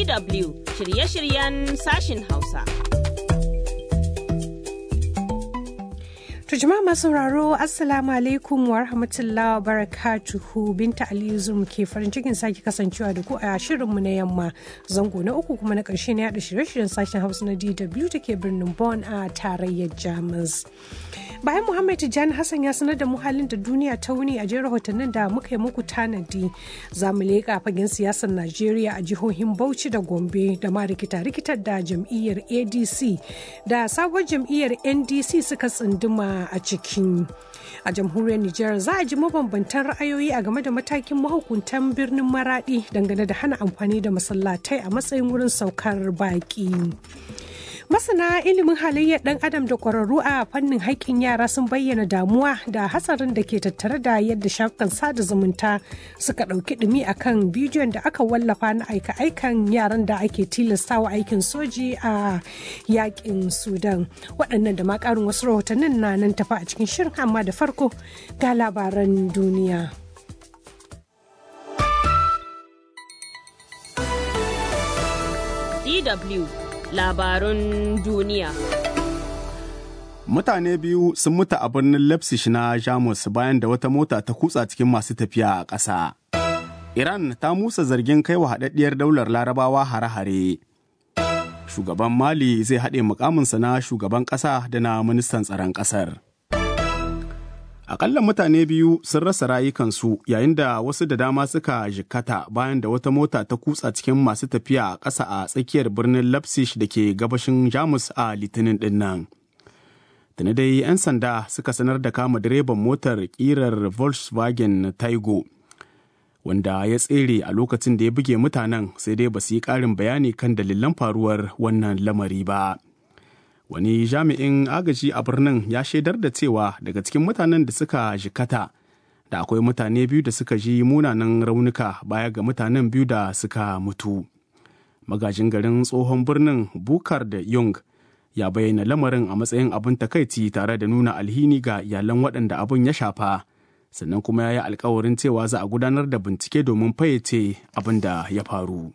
DW shirye-shiryen sashin Hausa. To jama'a masu sauraro Assalamu alaikum wa rahmatullahi wa barakatuhu Binta Aliyu Zum ke farin cikin sake kasancewa da ku a shirinmu na yamma zango na uku kuma na ƙarshe na yaɗa shirye-shiryen sashen Hausa na DW da ke birnin Bonn a tarayyar Jamus. Bayan Muhammad Tijjani Hassan ya sanar da mu halin da duniya ta wuni a jerin rahotannin da muka yi muku tanadi za mu leƙa fagen siyasar Najeriya a jihohin Bauchi da Gombe da ma rikita-rikitar da jam'iyyar ADC da sabuwar jam'iyyar NDC suka tsunduma a cikin a jamhuriyar Nijar za a ji mabambantan ra'ayoyi a game da matakin mahukuntan birnin Maradi dangane da hana amfani da masallatai a matsayin wurin saukar baƙi. masana ilimin halayyar dan adam da kwararru a fannin haƙƙin yara sun bayyana damuwa da hatsarin da ke tattare da yadda shafukan sada zumunta suka ɗauki ɗumi akan bidiyon da aka wallafa na aika-aikan yaran da ake tilastawa aikin soji a yaƙin sudan waɗannan da ma ƙarin wasu rahotannin na nan tafa a cikin shirin amma da farko ga labaran duniya. DW labarun duniya. Mutane biyu sun mutu a birnin Leipzig na Jamus bayan da wata mota ta kutsa cikin masu tafiya a ƙasa. Iran ta musa zargin kai wa haɗaɗɗiyar daular larabawa hare-hare. Shugaban Mali zai haɗe mukaminsa na shugaban ƙasa da na ministan tsaron ƙasar. Akalla mutane biyu sun rasa rayukansu yayin da wasu da dama suka jikkata bayan da wata mota ta kutsa cikin masu tafiya a ƙasa a tsakiyar birnin Leipzig da ke gabashin Jamus a Litinin ɗin nan. Tuni dai 'yan sanda suka sanar da kama direban motar ƙirar Volkswagen Taigo, wanda ya tsere a lokacin da ya buge mutanen sai dai ba su yi ƙarin bayani kan dalilan faruwar wannan lamari ba. wani jami'in agaji a birnin ya shaidar da cewa daga cikin mutanen da suka jikata da akwai mutane biyu da suka ji munanan raunuka baya ga mutanen biyu da suka mutu magajin garin tsohon birnin bukar da young ya bayyana lamarin a matsayin abin takaici tare da nuna alhini ga iyalan waɗanda abin ya shafa sannan kuma ya yi alkawarin cewa za a gudanar da bincike domin fayyace abin da ya faru.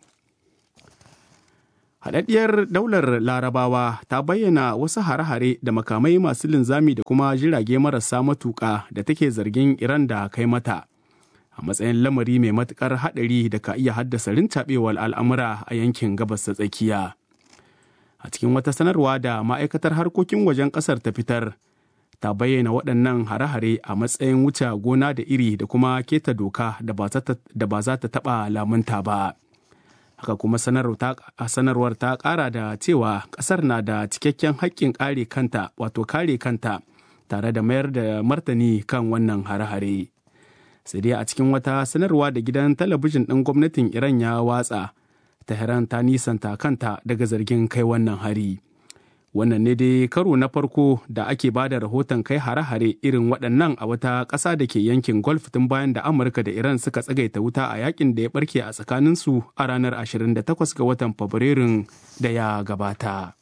Haɗaɗɗiyar daular larabawa ta bayyana wasu hare-hare da makamai masu linzami da kuma jirage marasa matuƙa da take zargin Iran da kai mata. A matsayin lamari mai matuƙar haɗari da ka iya haddasa rintaɓewar al'amura a yankin gabas ta tsakiya. A cikin wata sanarwa da ma'aikatar harkokin wajen ƙasar ta fitar, ta bayyana waɗannan hare-hare a matsayin wuce gona da iri da kuma keta doka da ba za ta taɓa lamunta ba. haka kuma sanarwar ta kara da cewa kasar na da cikakken haƙƙin kare kanta wato kare kanta tare da mayar da martani kan wannan hare-hare sai dai a cikin wata sanarwa da gidan talabijin ɗin gwamnatin iran ya watsa tehran ta nisanta kanta daga zargin kai wannan hari wannan ne dai karo na farko da ake ba da rahoton kai hare-hare irin waɗannan a wata ƙasa da ke yankin golf tun bayan da amurka da iran suka tsagaita wuta a yakin da ya barke a tsakaninsu a ranar 28 ga watan fabrairun da ya gabata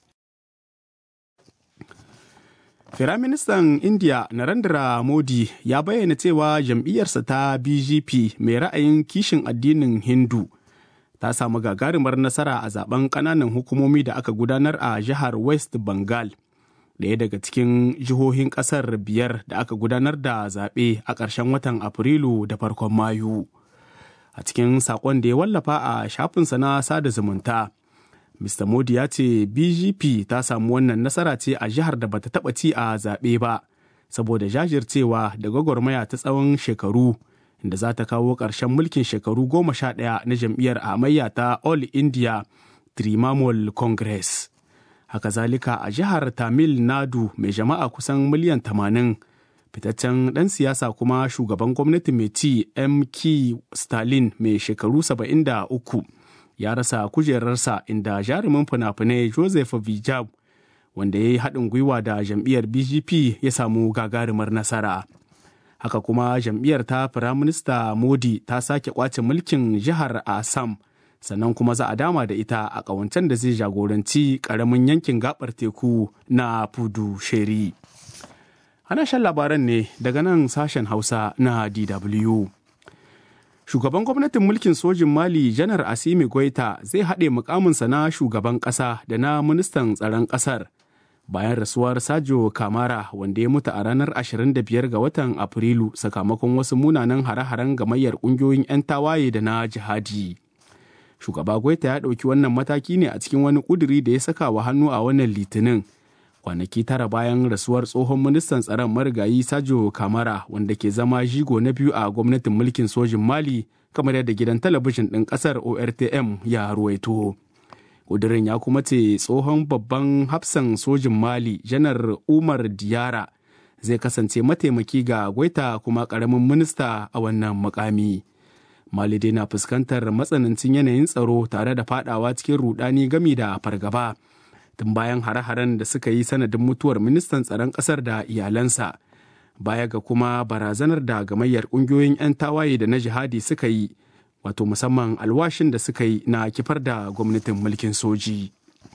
Firaministan India Narendra Modi ya bayyana cewa jam'iyyarsa ta BJP mai ra'ayin kishin addinin Hindu ta samu gagarumar nasara a zaben kananan hukumomi da aka gudanar a jihar west bengal ɗaya daga cikin jihohin ƙasar biyar da aka gudanar da zaɓe a ƙarshen watan afrilu da farkon mayu a cikin saƙon da ya wallafa a shafinsa na sada zumunta mr modi ya ce bgp ta samu wannan nasara ce a jihar da bata taɓa ci a zaɓe ba saboda jajircewa da gwagwarmaya ta tsawon shekaru da za ta kawo ƙarshen mulkin shekaru goma sha ɗaya na jam'iyyar amayya ta All India Trinamool Congress. Haka zalika a jihar Tamil Nadu mai jama'a kusan miliyan tamanin fitaccen ɗan siyasa kuma shugaban gwamnati mai ci MK Stalin mai shekaru saba'in da uku ya rasa kujerarsa inda jarumin fina-finai Joseph Vijay wanda ya yi haɗin gwiwa da jam'iyyar BGP ya samu gagarumar nasara. haka kuma jam'iyyar ta firaminista modi ta sake kwace mulkin jihar assam sannan kuma za a dama da ita a ƙawancen da zai jagoranci ƙaramin yankin gabar teku na pudu sheri ana shan labaran ne daga nan sashen hausa na dw Shugaban gwamnatin mulkin sojin Mali Janar Asimi Goita zai haɗe mukaminsa na shugaban ƙasa da na ministan tsaron ƙasar bayan rasuwar Sajo Kamara wanda ya mutu a ranar 25 ga watan Afrilu sakamakon wasu munanan hare-haren gamayyar ƙungiyoyin 'yan tawaye da na jihadi. Shugaba Goita ya ɗauki wannan mataki ne a cikin wani ƙuduri da ya saka wa hannu a wannan litinin. kwanaki tara bayan rasuwar tsohon ministan tsaron marigayi sajo kamara wanda ke zama jigo na biyu a gwamnatin mulkin sojin mali kamar yadda gidan talabijin ɗin ƙasar ortm ya ruwaito ƙudurin ya kuma ce tsohon babban hafsan sojin mali janar umar diyara zai kasance mataimaki ga gwaita kuma ƙaramin minista a wannan mukami. mali dai na fuskantar matsanancin yanayin tsaro tare da fadawa cikin rudani gami da fargaba. tun bayan hare-haren da suka yi sanadin mutuwar ministan tsaron ƙasar da iyalansa baya ga kuma barazanar da gamayyar ƙungiyoyin 'yan tawaye da na jihadi suka yi wato musamman alwashin da suka yi na kifar da gwamnatin mulkin soji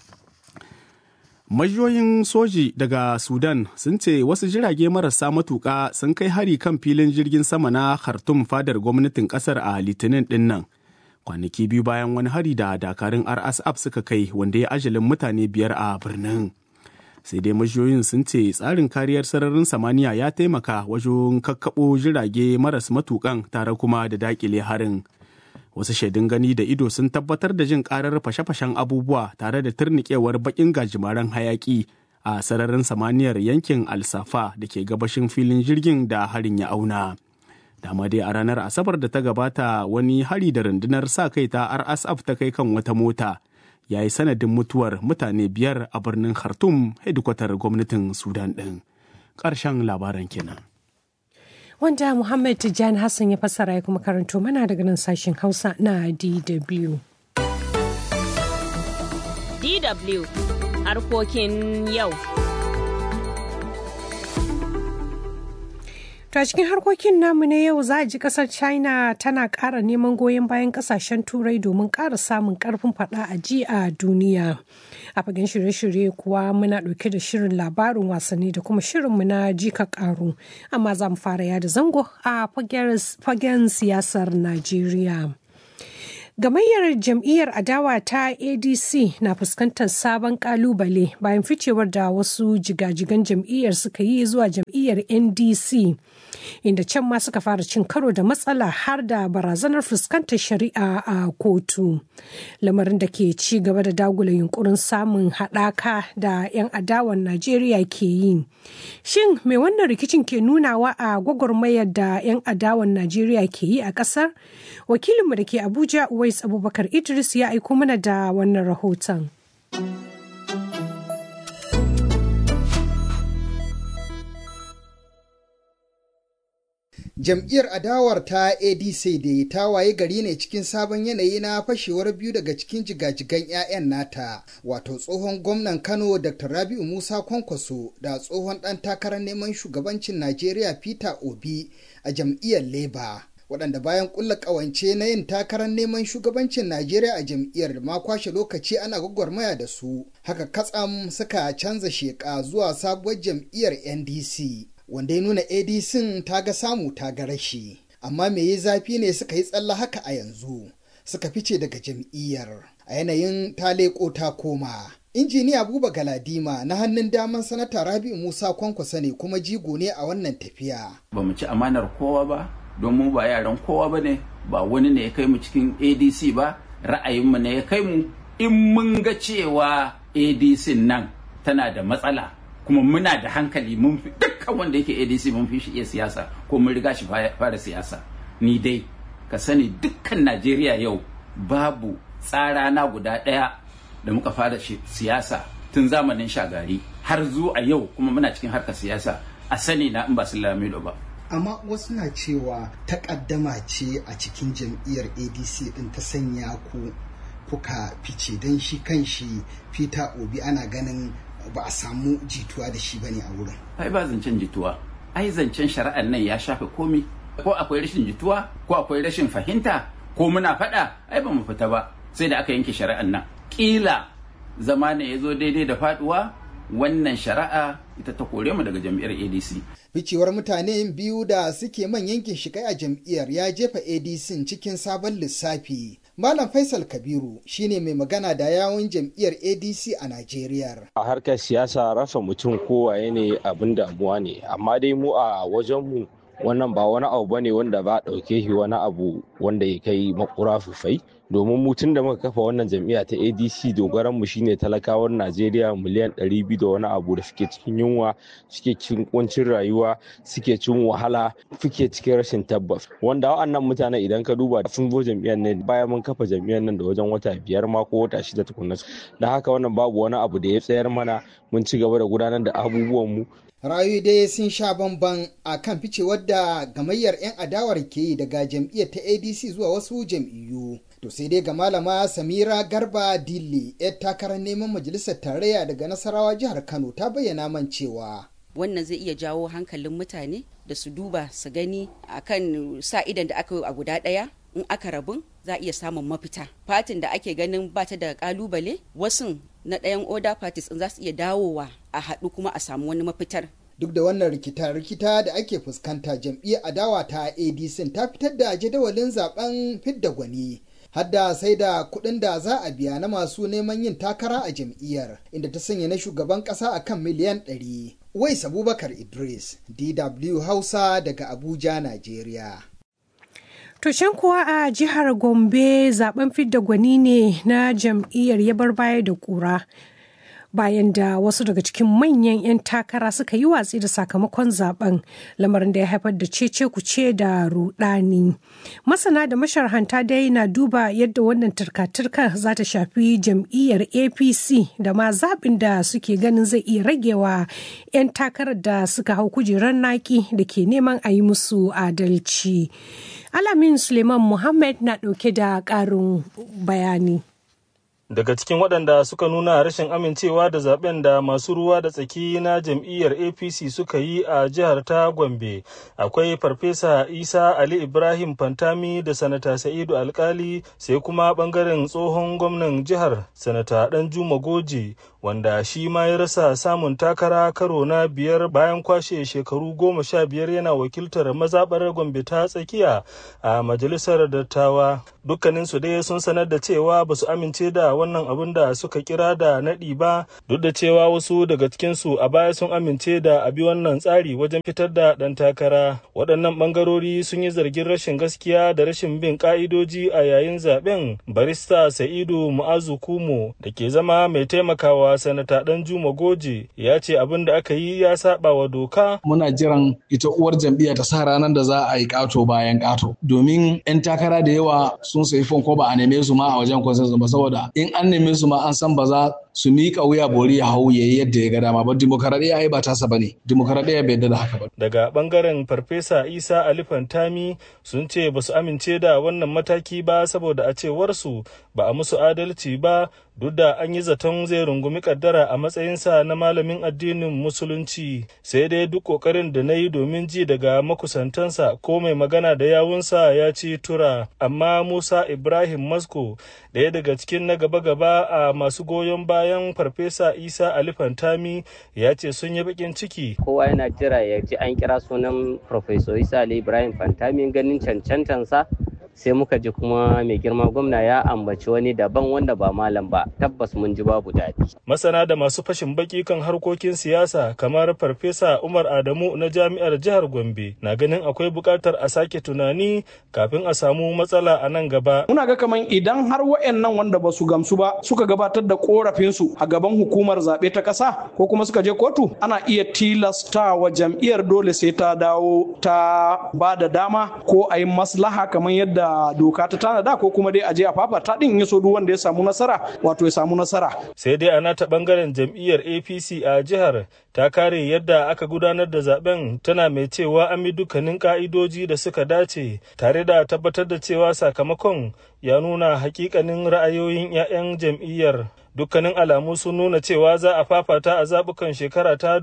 majiyoyin soji daga sudan sun ce wasu jirage marasa matuƙa sun kai hari kan filin jirgin sama na khartoum fadar gwamnatin ƙasar a litinin ɗin nan kwanaki biyu bayan wani hari da dakarun rsf suka kai wanda ya ajalin mutane biyar a birnin sai dai majiyoyin sun ce tsarin kariyar sararin samaniya ya taimaka wajen kakkaɓo jirage maras matukan tare kuma da dakile harin wasu shaidun gani da ido sun tabbatar da jin karar fashe-fashen abubuwa tare da turnikewar bakin gajimaren hayaki a sararin samaniyar yankin alsafa da ke gabashin filin jirgin da harin ya auna. dama dai a ranar asabar da ta gabata wani hari da rundunar sa kai ta rsf ta kai kan wata mota ya yi sanadin mutuwar mutane biyar a birnin khartoum hedikwatar gwamnatin sudan ɗin ƙarshen labaran kenan wanda muhammad tijjani hassan ya fassara ya kuma karanto mana daga nan sashen hausa na dw DW harkokin yau. To a cikin harkokin namu na yau za a ji kasar China tana ƙara neman goyon bayan kasashen turai domin ƙara samun ƙarfin faɗa a ji a duniya. A fagen shirye-shirye kuwa muna ɗauke da shirin labarin wasanni da kuma shirinmu na jika ƙaru. Amma za mu fara yada zango a fagen siyasar Najeriya. Gamayyar jam'iyyar adawa ta ADC na fuskantar sabon kalubale bayan ficewar da wasu jigajigan jam'iyyar suka yi zuwa jam'iyyar NDC. Inda can ma suka fara cin karo da matsala har da barazanar fuskantar shari'a a kotu. Lamarin da ke ci gaba da dagula yunkurin samun haɗaka da 'yan adawan Najeriya ke yi. Shin me wannan rikicin ke nunawa a gwagwarmayar da 'yan adawan Najeriya ke yi a ƙasar? Wakilinmu da ke Abuja Uwais Abubakar Idris ya aiko mana da wannan rahoton. Jam'iyyar adawar ta ADC da ta waye gari ne cikin sabon yanayi na fashewar biyu daga cikin jigajigan 'ya'yan nata, wato tsohon gwamnan Kano Dr. Rabi'u Musa Kwankwaso da tsohon ɗan takarar neman shugabancin Najeriya Peter Obi a jam'iyyar Labour. waɗanda bayan ƙulla ƙawance na yin takarar neman shugabancin Najeriya a jam'iyyar da ma kwashe lokaci ana gwagwarmaya da su haka katsam suka canza sheƙa zuwa sabuwar jam'iyyar NDC wanda ya nuna ADC ta ga samu ta ga rashi amma me yi zafi ne suka yi tsalla haka a yanzu suka fice daga jam'iyyar a yanayin ta leƙo ta koma injiniya buba galadima na hannun daman sanata rabi'u musa kwankwasa ne kuma jigo ne a wannan tafiya ba mu ci amanar kowa ba don mu ba yaran kowa ba ne ba wani ne ya kai mu cikin adc ba ra'ayinmu ne ya kai mu in mun ga cewa adc nan tana da matsala kuma muna da hankali mun fi dukkan wanda yake adc mun fi shi iya siyasa ko mun riga shi fara siyasa ni dai ka sani dukkan najeriya yau babu tsara na guda ɗaya da muka fara siyasa tun zamanin shagari har zuwa yau kuma muna cikin harkar siyasa a sani na in ba su lamido ba amma wasu na cewa takaddama ce a cikin jam'iyyar adc din ta sanya ku kuka fice don shi kan shi peter obi ana ganin ba a samu jituwa da shi bane a wurin ai ba zancen jituwa ai zancen shari'ar nan ya shafe komi ko akwai rashin jituwa ko akwai rashin fahimta ko muna faɗa ai ba mu fita ba sai da aka yanke shari'ar nan kila zama ne ya zo daidai da faduwa wannan shari'a ita ta kore mu daga jam'iyyar adc ficewar mutane biyu da suke manyan ginshikai a jam'iyyar ya jefa adc cikin sabon lissafi malam faisal kabiru shine mai magana da yawun jam'iyyar adc a najeriya a harkar siyasa rasa mutum kowaye ne abin damuwa ne amma dai mu a wajenmu wannan ba wani abu bane wanda ba ɗauke shi wani abu wanda ya kai makura fufai domin mu tun da muka kafa wannan jam'iyya ta adc dogaran mu shine talakawan najeriya miliyan 200 da wani abu da suke cikin yunwa suke cikin kuncin rayuwa suke cin wahala suke cikin rashin tabbas wanda wa'annan mutanen idan ka duba sun zo jam'iyyar ne bayan mun kafa jam'iyyar nan da wajen wata biyar ma ko wata shida tukunna da haka wannan babu wani abu da ya tsayar mana mun ci gaba da gudanar da abubuwan mu rayu dai sun sha bamban a kan ficewar da gamayyar 'yan adawar ke yi daga jam'iyyar ta adc zuwa wasu jam'iyyu to sai dai ga malama samira garba dilli 'yar takarar neman majalisar tarayya daga nasarawa jihar kano ta bayyana man cewa wannan zai iya jawo hankalin mutane da su duba su gani akan sa idan da aka yi a guda ɗaya in aka rabun za a iya samun mafita fatin da ake ganin ba ta da kalubale wasu na ɗayan oda parties in za su iya dawowa a haɗu kuma a samu wani mafitar duk da wannan rikita-rikita da ake fuskanta jam'iyyar adawa ta adc ta fitar da jadawalin zaben fidda gwani hadda sai da kuɗin da za a biya na masu neman yin takara a jam'iyyar inda ta sanya na shugaban ƙasa a kan miliyan 100 wais abubakar idris dw hausa daga abuja najeriya To can kuwa a jihar Gombe zaben fidda gwani ne na jam'iyyar ya bar baya da kura. Bayan da wasu daga cikin manyan 'yan takara suka yi watsi da sakamakon zaben lamarin da ya haifar da cece kuce da rudani. Masana da masharhanta dai na duba yadda wannan turka-turka za ta shafi jam'iyyar APC da ma zaɓin da suke ganin zai iya ragewa 'yan takarar da suka hau kujerar naki da ke neman a yi musu adalci. Alamin Suleiman Muhammad na ɗauke da ƙarin bayani. daga cikin waɗanda suka nuna rashin amincewa da zaben da masu ruwa da tsaki na jam'iyyar apc suka yi a jihar ta gombe akwai farfesa isa ali ibrahim fantami da sanata sa'idu alkali sai kuma ɓangaren tsohon gwamnan jihar sanata ɗanjuma goje wanda shi ma ya rasa samun takara karo na biyar bayan kwashe shekaru goma sha biyar yana wakiltar mazaɓar gombe ta tsakiya a majalisar dattawa dukkaninsu dai sun sanar da cewa ba su amince da wannan abin da suka kira da naɗi ba duk da cewa wasu daga cikinsu a baya sun amince da abi wannan tsari wajen fitar da ɗan takara waɗannan ɓangarori sun yi zargin rashin gaskiya da rashin bin ƙa'idoji a yayin zaben barista sa'idu mu'azu kumo da ke zama mai taimakawa sanata dan juma goje ya ce abin da aka yi ya saba wa doka muna jiran ita uwar jam'iyya ta sa ranar da za a yi kato bayan kato domin yan takara da yawa sun sayi fon ko ba a neme su ma a wajen consensus ba saboda in an neme su ma an san ba za su miƙa wuya bori ya hau yayi yadda ya ga dama ba dimokuraɗiyya ai ba tasa bane dimokuraɗiyya bai da haka ba daga bangaren farfesa isa ali fantami sun ce ba su amince da wannan mataki ba saboda a cewar su ba a musu adalci ba duk da an yi zaton zai rungumi kaddara a matsayinsa na malamin addinin musulunci sai dai duk kokarin da na yi domin ji daga makusantansa ko mai magana da yawunsa ya ci tura amma musa ibrahim masko ɗaya daga cikin na gaba-gaba a masu goyon bayan farfesa isa ali fantami ya ce sun yi bakin ciki kowa yana jira ya ji an kira sunan farfesa isa ali ibrahim fantami ganin cancantansa sai muka ji kuma mai girma gwamna ya ambaci wani daban wanda ba malam ba tabbas mun ji babu daɗi. masana da masu fashin baki kan harkokin siyasa kamar farfesa umar adamu na jami'ar jihar gombe na ganin akwai buƙatar a sake tunani kafin a samu matsala a nan gaba muna ga kaman idan har wa'annan wanda ba su gamsu ba suka gabatar da korafinsu a gaban hukumar zaɓe ta ƙasa ko kuma suka je kotu ana iya tilasta wa jam'iyyar dole sai ta dawo ta ba da dama ko a yi maslaha kamar yadda da doka ta tanada ko kuma dai a je a fafata din ya so duk wanda ya samu nasara wato ya samu nasara. Sai dai a nata bangaren jam'iyyar APC a jihar ta kare yadda aka gudanar da zaben tana mai cewa an bi dukkanin ka'idoji da suka dace tare da tabbatar da cewa sakamakon ya nuna hakikanin ra'ayoyin 'ya'yan jam'iyyar. dukkanin alamu sun nuna cewa za a fafata a zabukan shekara ta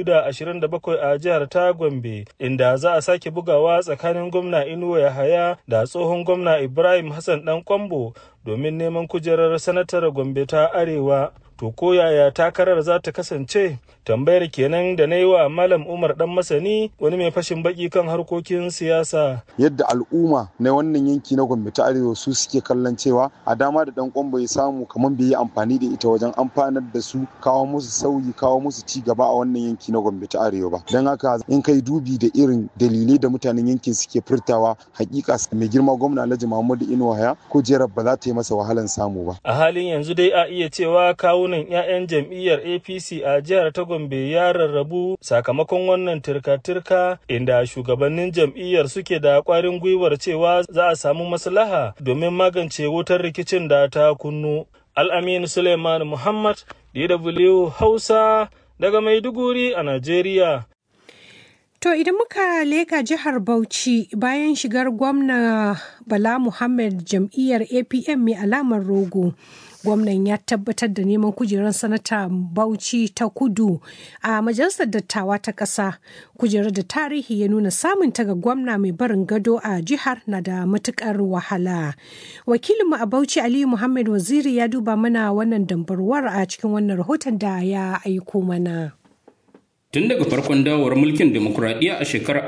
2027 a jihar ta gombe inda za a sake bugawa tsakanin gwamna inuwa yahaya da tsohon gwamna ibrahim hassan dan kwambo domin neman kujerar sanatar Gombe ta Arewa. To ko yaya takarar za ta kasance? Tambayar kenan da na yi wa Malam Umar Dan Masani wani mai fashin baki kan harkokin siyasa. Yadda al'umma na wannan yanki na Gombe ta Arewa su suke kallon cewa a dama da dan kwambo ya samu kamar bai yi amfani da ita wajen amfanar da su kawo musu sauyi kawo musu ci gaba a wannan yanki na Gombe ta Arewa ba. Don haka in kai dubi da irin dalilai da mutanen yankin suke furtawa hakika mai girma gwamna Alhaji Muhammadu Inuwa ya kujerar ba za ta yi masa wahalan samu ba. A halin yanzu dai a iya cewa kawunan 'ya'yan jam'iyyar APC a jihar ta Gombe ya rarrabu sakamakon wannan turka-turka inda shugabannin jam'iyyar suke da kwarin gwiwar cewa za a samu maslaha domin magance wutar rikicin da ta kunnu. Al'amin Suleiman Muhammad, DW Hausa, daga Maiduguri a Najeriya. To idan muka leka jihar Bauchi bayan shigar gwamna Bala Muhammad jam'iyyar APM mai alamar rogo. Gwamnan ya tabbatar da neman kujerar sanata Bauchi ta kudu a majalisar dattawa ta ƙasa. Kujerar da tarihi ya nuna samun ta ga gwamna mai barin gado a jihar na da matukar wahala. Wakilinmu a Bauchi Aliyu Muhammad Waziri ya duba mana wannan dambarwar a cikin wannan rahoton da ya aiko mana. Tun daga farkon dawowar mulkin demokuraɗiyya a shekarar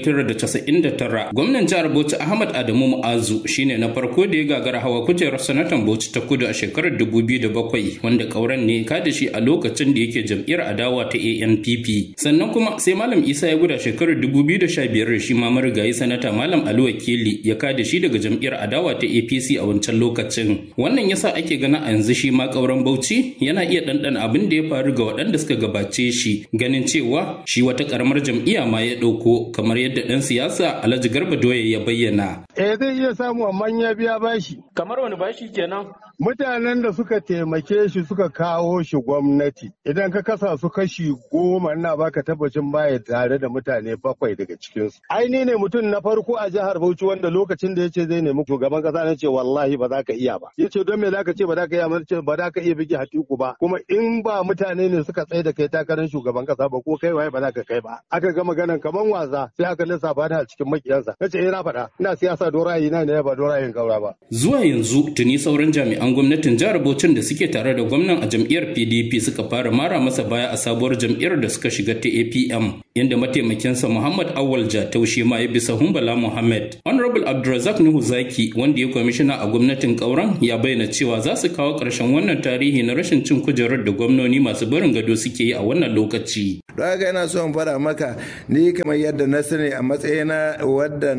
1999, gwamnan jihar Bauchi Ahmad Adamu Mu'azu shine na farko da ya gagara hawa kujerar sanatan Bauchi ta kudu a shekarar 2007 wanda kauran ne ka da shi a lokacin da yake jam'iyyar adawa ta ANPP. Sannan kuma sai Malam Isa ya guda shekarar 2015 shi ma marigayi sanata Malam Ali Wakili ya ka da shi daga jam'iyyar adawa ta APC a wancan lokacin. Wannan yasa ake gana a yanzu shi ma kauran Bauchi yana iya ɗanɗana abin da ya faru ga waɗanda suka gabace shi ganin cewa shi wata karamar jam'iyya ma ya ɗauko kamar yadda ɗan siyasa Alhaji Garba Doye ya bayyana. Eh zai iya samu amma ya biya bashi. Kamar wani bashi kenan? Mutanen da suka taimake shi suka kawo shi gwamnati idan ka kasa su kashi goma ina baka tabbacin baya tare da mutane bakwai daga cikinsu. Aini ne mutum na farko a jihar Bauchi wanda lokacin da ya ce zai nemi shugaban kasa na ce wallahi ba za ka iya ba. Ya ce don me za ka ce ba za ka iya ba ba za ka iya bige hatiku ba kuma in ba mutane ne suka tsaye da kai takarar shugaban kasa ba ko kai waye ba za ka kai ba. Aka ga maganan kaman wasa sai aka lissafa da cikin makiyansa. Na ce ina faɗa ina siyasa don ra'ayi na ne ba don ra'ayin gaura ba. Zuwa yanzu tuni sauran jami'an gwamnatin jihar Bauchin da suke tare da gwamnan a jam'iyyar PDP suka fara mara masa baya a sabuwar jam'iyyar da suka shiga ta APM inda mataimakinsa Muhammad Awal Jatau shi ma ya bisa Humbala Muhammad. Honorable Abdulrazak Nuhu Zaki wanda ya kwamishina a gwamnatin Kauran ya bayyana cewa za su kawo ƙarshen wannan tarihi na rashin cin kujerar da gwamnoni masu barin gado suke yi a wannan lokaci. Don haka ina so in fara maka ni kamar yadda na sani a matsayina wadda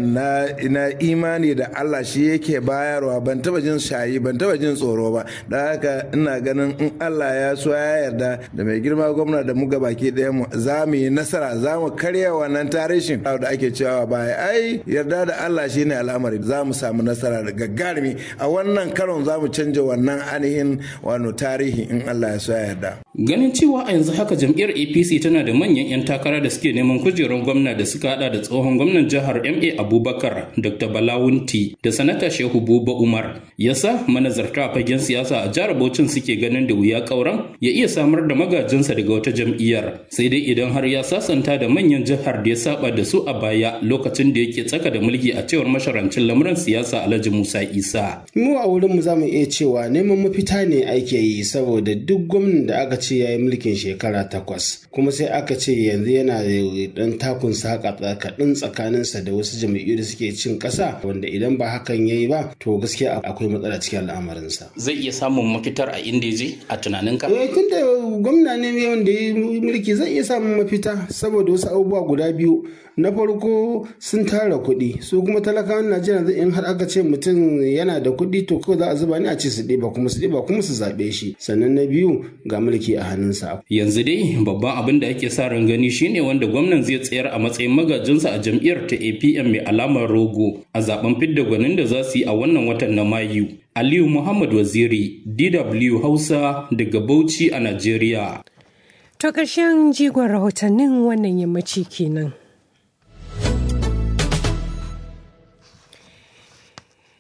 na imani da Allah shi yake bayarwa ban taba jin shayi ban taba jin tsoro ba don haka ina ganin in Allah ya so ya yarda da mai girma gwamna da mu baki ɗaya mu za mu yi nasara za mu karya wannan tarihin da ake cewa baya ai yarda da Allah shine al'amari za mu samu nasara da gagarumi a wannan karon za mu canja wannan ainihin wano tarihi in Allah ya so ya yarda ganin cewa a yanzu haka jam'iyyar APC tana da manyan 'yan takara da suke neman kujerun gwamna da suka hada da tsohon gwamnan jihar MA Abubakar Dr. Balawunti da sanata Shehu Buba Umar yasa manazarta a fagen siyasa a jihar Bauchin suke ganin da wuya kauran ya iya samar da magajinsa daga wata jam'iyyar sai dai idan har ya sasanta da manyan jihar da ya saba da su a baya lokacin da yake tsaka da mulki a cewar masharancin lamuran siyasa Alhaji Musa Isa mu a wurin mu zamu iya cewa neman mafita ne ake yi saboda duk gwamnan da aka ce ya yi mulkin shekara takwas kuma sai aka ce yanzu yana da dan takun saka kaɗan tsakaninsa da wasu jam'iyyu da suke cin ƙasa wanda idan ba hakan ya yi ba to gaskiya akwai matsala cikin al'amarinsa. Zai iya samun mafitar a inda je a tunaninka? Eh tun da gwamna ne wanda ya yi mulki zai iya samun mafita saboda wasu abubuwa guda biyu na farko sun tara kuɗi su kuma talakawan najeriya zai in har aka ce mutum yana da kuɗi to kawai za a zuba ni a ce su ɗiba kuma su ɗiba kuma su zaɓe shi sannan na biyu ga mulki a hannunsa. yanzu dai babban abin da ake sa ran gani shine wanda gwamnan zai tsayar a matsayin magajinsa a jam'iyyar ta apm mai alamar rogo a zaben fidda gwanin da za su yi a wannan watan na mayu aliyu muhammad waziri dw hausa daga bauchi a najeriya To ƙarshen jigon rahotannin wannan yammaci kenan.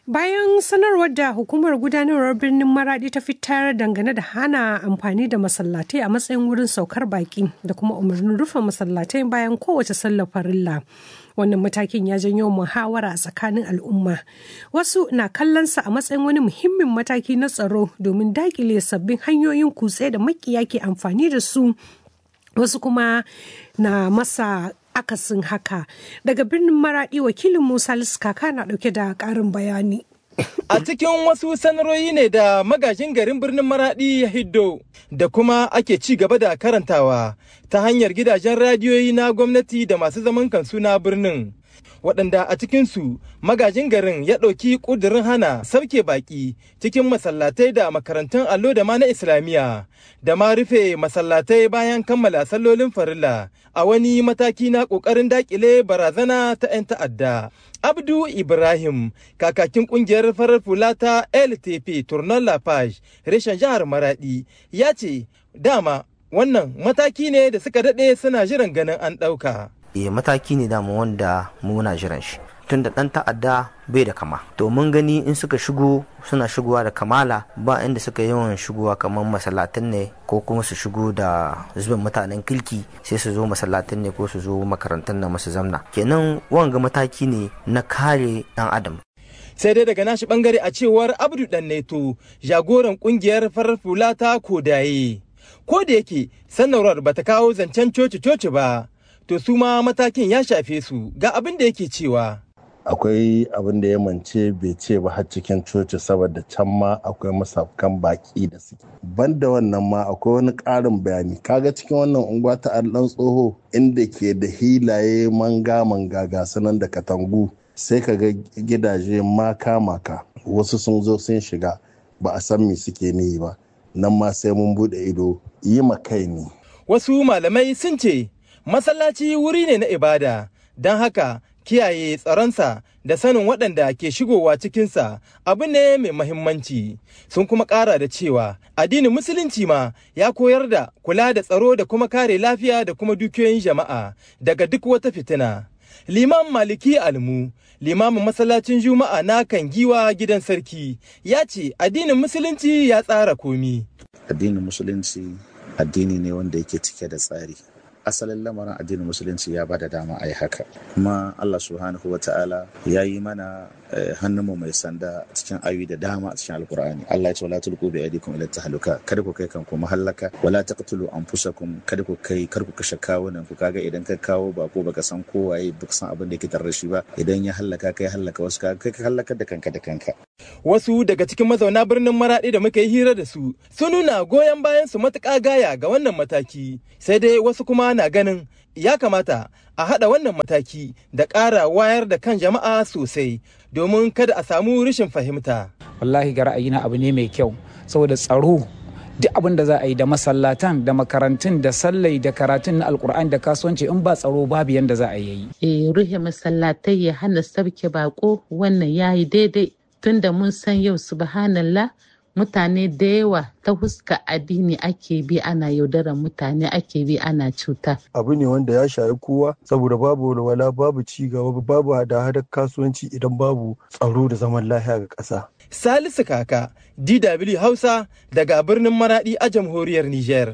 Bayan sanarwar da hukumar gudanarwar birnin Maradi ta fitar dangane da hana amfani da masallatai a matsayin wurin saukar baki da kuma umarnin rufe masallatai bayan kowace sallar farilla. Wannan matakin ya janyo muhawara a tsakanin al'umma. Wasu na kallonsa a matsayin wani muhimmin mataki na tsaro domin dakile sabbin hanyoyin kutse da makiya ke amfani da su. Wasu kuma na masa akasin haka daga birnin maradi wakilin musa kaka na dauke da karin bayani a cikin wasu sanarwoyi ne da magajin garin birnin maradi ya hiddo da kuma ake ci gaba da karantawa ta hanyar gidajen radiyoyi na gwamnati da masu zaman kansu na birnin waɗanda a cikinsu magajin garin ya ɗauki ƙudurin hana sauke baƙi cikin masallatai da makarantun allo da ma na islamiyya da ma rufe masallatai bayan kammala sallolin farilla a wani mataki na ƙoƙarin daƙile barazana ta 'yan ta'adda. Abdu Ibrahim, kakakin ƙungiyar farar fula ta LTP Tournon Lafage, reshen jihar Maradi, ya ce, dama wannan mataki ne da suka daɗe suna jiran ganin an ɗauka. e mataki ne dama wanda muna jiran shi tun da ɗan ta'adda bai da kama to mun gani in suka shigo suna shigowa da kamala ba inda suka yawan shigowa kamar masallatin ne ko kuma su shigo da zubin mutanen kirki sai su zo masallatin ne ko su zo makarantun na masu zamna kenan wanga mataki ne na kare ɗan adam sai dai daga nashi bangare a cewar abdu dan neto jagoran kungiyar farar fula ta kodaye ko da yake sanarwar bata kawo zancen coci-coci ba to su ma matakin ya shafe su ga abin da yake cewa akwai abin da ya mance bai ce ba har cikin coci saboda can ma akwai masafkan baki da suke banda wannan ma akwai wani ƙarin bayani kaga cikin wannan unguwa ta allan tsoho inda ke da hilaye manga manga ga sanan da katangu sai ka ga gidaje maka maka wasu sun zo sun shiga ba a san me suke niyi ba nan ma sai mun bude ido yi ma kai ne wasu malamai sun ce masallaci wuri ne na ibada don haka kiyaye tsaronsa da sanin waɗanda ke shigowa cikinsa abu ne mai mahimmanci sun kuma ƙara da cewa addinin musulunci ma ya koyar da kula da tsaro da kuma kare lafiya da kuma dukiyoyin jama'a daga duk wata fitina liman maliki almu limamin masallacin juma'a na kan giwa gidan sarki ya ce addinin musulunci ya tsara komi addinin musulunci addini ne wanda yake cike da tsari asalin lamarin addinin musulunci ya bada dama a yi haka kuma allah subhanahu wa ta'ala ya yi mana hannunmu mai sanda cikin ayoyi da dama a cikin alkur'ani allah ya ce wala tulqu bi aydikum ila tahluka kada ku kai kanku mahallaka wala taqtulu anfusakum kada ku kai kar ku kashe kawunan ku kaga idan ka kawo ba ko baka san ko waye baka san abin da yake tare da shi ba idan ya hallaka kai hallaka wasu ka kai ka hallakar da kanka da kanka wasu daga cikin mazauna birnin maraɗi da muka yi hira da su sun nuna goyon bayan su matuƙa gaya ga wannan mataki sai dai wasu kuma na ganin ya kamata a haɗa wannan mataki da ƙara wayar da kan jama'a sosai domin kada a samu rashin fahimta. Wallahi ga ra'ayina abu ne mai kyau saboda tsaro duk abin da za a yi da masallatan da makarantun da sallai da karatun na alkur'ani da kasuwanci in ba tsaro babu yanda za a yi. Eh ruhe masallatai ya hana sabke bako wannan yayi daidai tunda mun san yau subhanallah mutane da yawa ta huska addini ake bi ana yaudarar mutane ake bi ana cuta. Abu ne wanda ya shayi kowa saboda babu walwala babu ci gaba babu hada-hadar kasuwanci idan babu tsaro da zaman lafiya ga ƙasa. Salisu Kaka, DW Hausa daga birnin Maradi a jamhuriyar Nijar.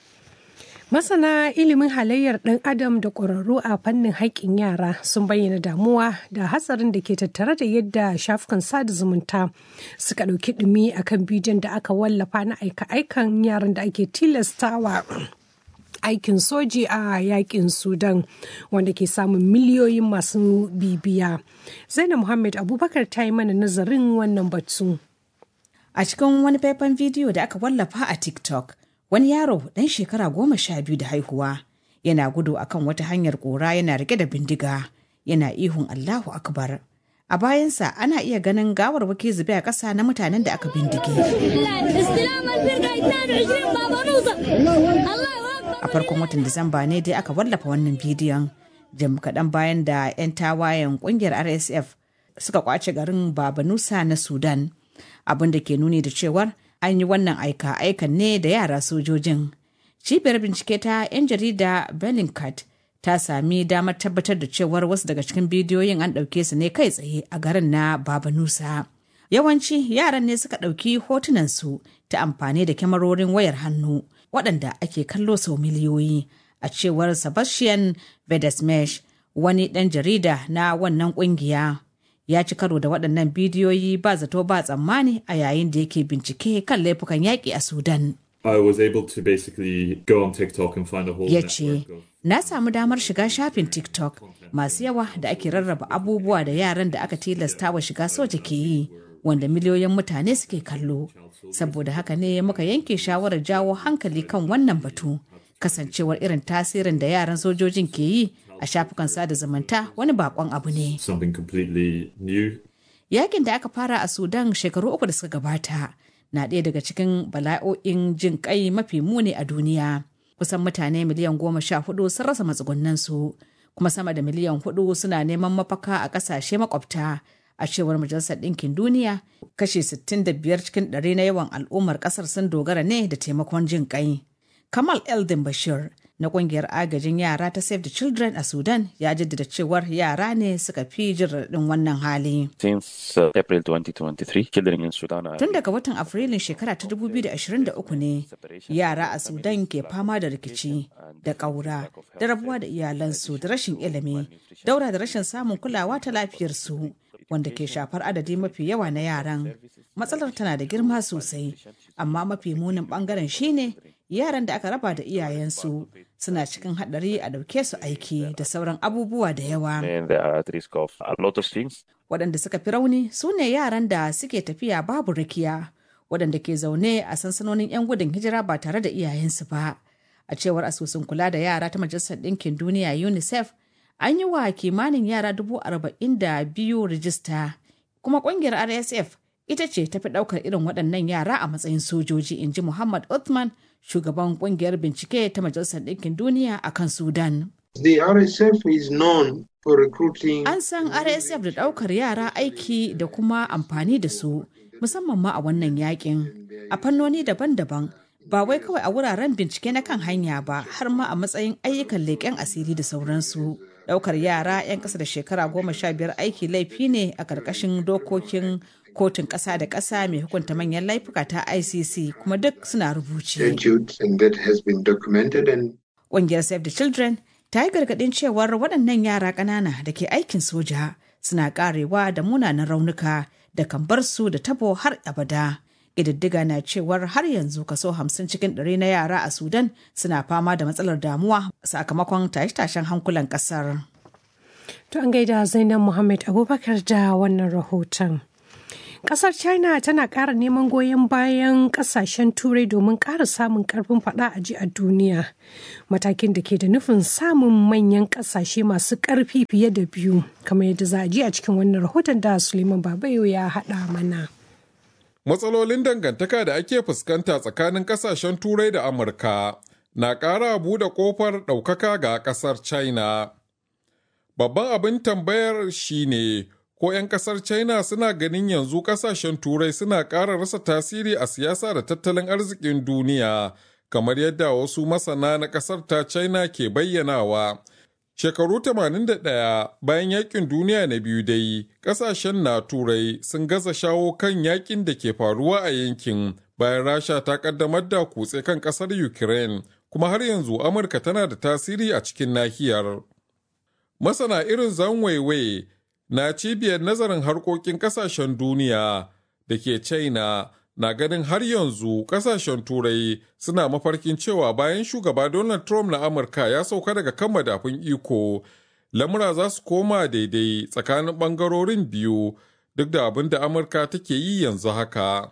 Masana ilimin halayyar ɗan adam da ƙwararru a fannin haƙƙin yara sun bayyana damuwa da hatsarin da ke tattare da yadda shafukan sada zumunta suka ɗauki ɗumi akan bidiyon da aka wallafa na aika-aikan yaran da ake tilastawa aikin soji a yakin sudan wanda ke samun miliyoyin masu bibiya zainab muhammad abubakar ta yi mana nazarin wannan batu a cikin wani faifan bidiyo da aka wallafa a tiktok wani yaro ɗan shekara goma sha biyu da haihuwa yana gudu akan wata hanyar ƙura yana rike da bindiga yana ihun allahu akbar a bayansa ana iya ganin gawarwaki zube a ƙasa na mutanen da aka bindige a farkon watan disamba ne dai aka wallafa wannan bidiyon jim kaɗan bayan da 'yan tawayen ƙungiyar rsf suka kwace garin babanusa na sudan abin da ke nuni da cewar an yi wannan aika aikan ne da yara sojojin cibiyar bincike ta 'yan jarida bellingcat ta sami damar tabbatar da cewar wasu daga cikin bidiyoyin an ɗauke su ne kai tsaye a garin na babanusa Yawanci yaran ne suka ɗauki hotunansu ta amfani da kyamarorin wayar hannu waɗanda ake kallo sau miliyoyi a cewar Sebastian Vedesmesh wani ɗan jarida na wannan ƙungiya. Ya ci karo da waɗannan bidiyoyi ba zato ba tsammani a yayin da yake bincike kan laifukan yaƙi a Sudan. I was able to basically go on TikTok and find a whole ya network ce na samu damar shiga shafin tiktok masu yawa da ake rarraba abubuwa da yaran da aka tilasta wa shiga soja ke yi wanda miliyoyin mutane suke kallo saboda haka ne muka yanke shawarar jawo hankali kan wannan batu kasancewar irin tasirin da yaran sojojin ke yi a shafukan sada zumunta wani bakon abu ne something completely new. yakin da aka fara a sudan shekaru uku da suka gabata na ɗaya daga cikin bala'o'in jin kai mafi muni a duniya kusan mutane miliyan goma sha hudu sun rasa matsugunansu kuma sama da miliyan hudu suna neman mafaka a ƙasashe makwabta a cewar majalisar ɗinkin duniya kashi 65 cikin ɗari na yawan al'ummar ƙasar sun dogara ne da taimakon jin kai kamal eldin bashir na ƙungiyar agajin yara ta save the children a sudan ya jaddada cewar yara ne suka fi jin raɗin wannan hali Since uh, April 2023, children in Sudan are Tun daga watan Afrilun shekara ta 2023 ne yara a Sudan ke fama da rikici da ƙaura da rabuwa da iyalansu da rashin ilimi, daura da rashin samun kulawa ta lafiyarsu wanda ke shafar adadi mafi yawa na yaran. Matsalar tana da girma sosai, amma mafi munin bangaren shine yaran da aka raba da iyayensu suna cikin haɗari a ɗauke su aiki da sauran abubuwa da yawa. and they are at risk of a lot of things. waɗanda suka fi rauni su ne yaran da suke tafiya babu rakiya waɗanda ke zaune a sansanonin 'yan gudun hijira ba tare da iyayensu ba a cewar asusun kula da yara ta majalisar ɗinkin duniya unicef an yi wa kimanin yara dubu arba'in da biyu rijista kuma ƙungiyar rsf ita ce tafi ɗaukar irin waɗannan yara a matsayin sojoji in ji muhammad othman shugaban ƙungiyar bincike ta majalisar ɗinkin duniya a kan sudan The RSF is known for recruiting. An san RSF da ɗaukar yara aiki da kuma amfani da su, musamman ma a wannan yakin, a fannoni daban-daban, ba wai kawai a wuraren bincike na kan hanya ba, har ma a matsayin ayyukan leƙen asiri da sauransu. Ɗaukar yara 'yan ƙasa da shekara goma sha biyar aiki laifi ne a ƙarƙashin dokokin kotun ƙasa da ƙasa mai hukunta manyan laifuka ta ICC kuma duk suna rubuce. statutes and that has been documented and Ƙungiyar Save the Children ta yi gargaɗin cewar waɗannan yara ƙanana da ke aikin soja suna ƙarewa da munanan raunuka da kan bar su da tabo har abada. Ƙididdiga na cewar har yanzu kaso hamsin cikin ɗari na yara a Sudan suna fama da matsalar damuwa sakamakon tashe-tashen hankulan ƙasar. To an gaida Zainab Muhammad Abubakar da wannan rahoton. Kasar China tana ƙara neman goyon bayan ƙasashen Turai domin ƙara samun ƙarfin faɗa a ji a duniya. Matakin da ke da nufin samun manyan ƙasashe masu ƙarfi fiye da biyu, kamar yadda za a ji a cikin wannan rahoton da Suleiman Babayo ya haɗa mana. Matsalolin dangantaka da ake fuskanta tsakanin ƙasashen Turai da Amurka na ƙara buɗe ƙofar ɗaukaka ga ƙasar China. Babban abin tambayar shine ko 'yan kasar china suna ganin yanzu kasashen turai suna ƙara rasa tasiri a siyasa da tattalin arzikin duniya kamar yadda wasu masana na kasar ta china ke bayyanawa shekaru 81 bayan yakin duniya na biyu dai kasashen na turai sun gaza shawo kan yakin da ke faruwa a yankin bayan rasha ta kaddamar da kutse kan kasar ukraine kuma har yanzu amurka tana da tasiri a cikin nahiyar masana irin zanwaiwai na cibiyar nazarin harkokin kasashen duniya da ke china na ganin har yanzu kasashen turai suna mafarkin cewa bayan shugaba donald trump na amurka ya sauka daga kan madafun iko lamura za su koma daidai tsakanin bangarorin biyu duk da abin da amurka take yi yanzu haka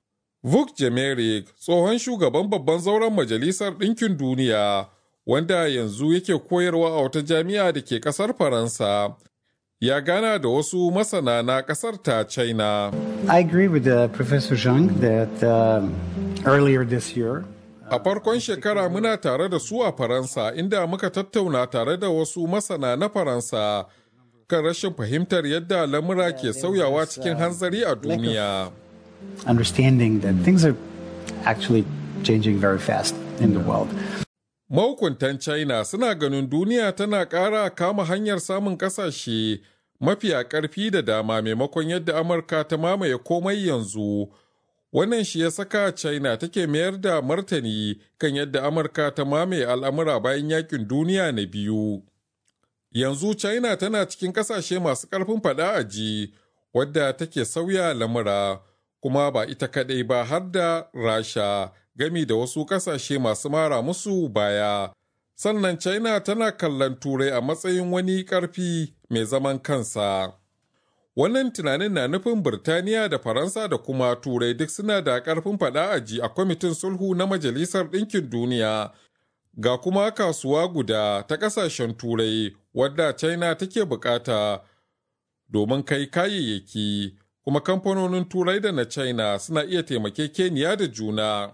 vuk jemerik tsohon shugaban babban zauren majalisar ɗinkin duniya wanda yanzu yake koyarwa a wata jami'a da ke ƙasar faransa ya gana da wasu masana na kasar ta China. I agree with uh, Professor Zhang that uh, earlier this year. A farkon shekara muna tare da su a Faransa inda muka tattauna tare da wasu masana na Faransa kan rashin fahimtar yadda lamura ke sauyawa cikin hanzari a duniya. Understanding that things are actually changing very fast in the world. Mahukuntan China suna ganin duniya tana ƙara kama hanyar samun ƙasashe mafiya ƙarfi da dama maimakon yadda Amurka ta mamaye komai yanzu. Wannan shi ya saka China take mayar da martani kan yadda Amurka ta mamaye al'amura bayan yakin duniya na biyu. Yanzu China tana cikin ƙasashe masu ƙarfin faɗa a ji, wadda take sauya lamura, kuma ba ita kaɗai ba har da Rasha, gami da wasu ƙasashe masu mara musu baya. Sannan China tana kallon Turai a matsayin wani ƙarfi mai zaman kansa. Wannan tunanin na nufin Birtaniya da Faransa da kuma Turai duk suna da ƙarfin faɗa a ji a kwamitin sulhu na Majalisar Ɗinkin Duniya. Ga kuma kasuwa guda ta ƙasashen Turai wadda China take bukata domin kai kayayyaki, kuma kamfanonin Turai da na China suna iya taimakekeniya da juna.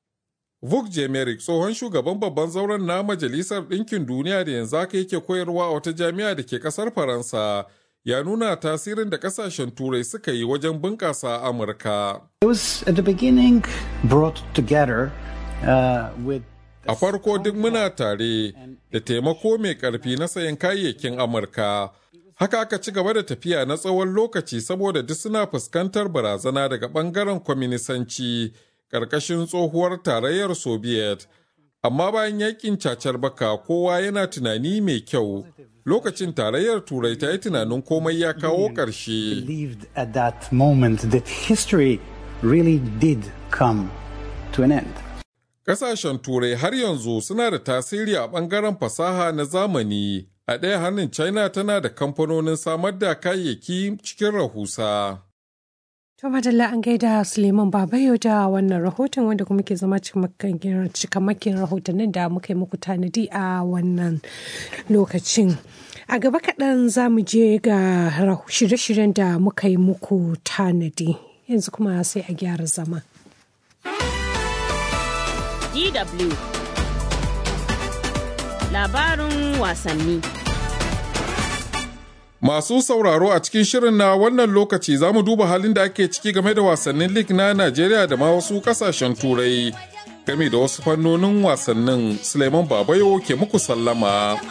Vuk Jemerik tsohon shugaban babban zauren na Majalisar Ɗinkin Duniya da yanzu haka yake koyarwa a wata jami'a da ke ƙasar Faransa. ya nuna tasirin da kasashen turai suka yi wajen bunƙasa amurka It was at the beginning brought together uh, with a farko duk muna tare da taimako mai ƙarfi na sayan kayayyakin amurka haka aka ci gaba da tafiya na tsawon lokaci saboda duk suna fuskantar barazana daga ɓangaren kwaminisanci ƙarƙashin tsohuwar tarayyar soviet amma bayan yakin cacar baka kowa yana tunani mai kyau lokacin tarayyar turai ta yi tunanin komai ya kawo ƙarshe believed at that moment that history really did come to an end. Ƙasashen turai har yanzu suna da tasiri a ɓangaren fasaha na zamani a ɗaya hannun china tana da kamfanonin samar da kayayyaki cikin rahusa. To madalla an gaida Suleiman Babayo da wannan rahoton wanda kuma ke zama cikamakin rahotannin da muka yi muku tanadi a wannan lokacin. A gaba kaɗan za mu je ga shirye-shiryen da muka yi muku tanadi. Yanzu kuma sai a gyara zama. DW Labarin wasanni. Masu sauraro a cikin shirin na wannan lokaci za mu duba halin da ake ciki game da wasannin lig na Najeriya da ma wasu kasashen turai game da wasu fannonin wasannin Suleiman Babayo ke muku sallama.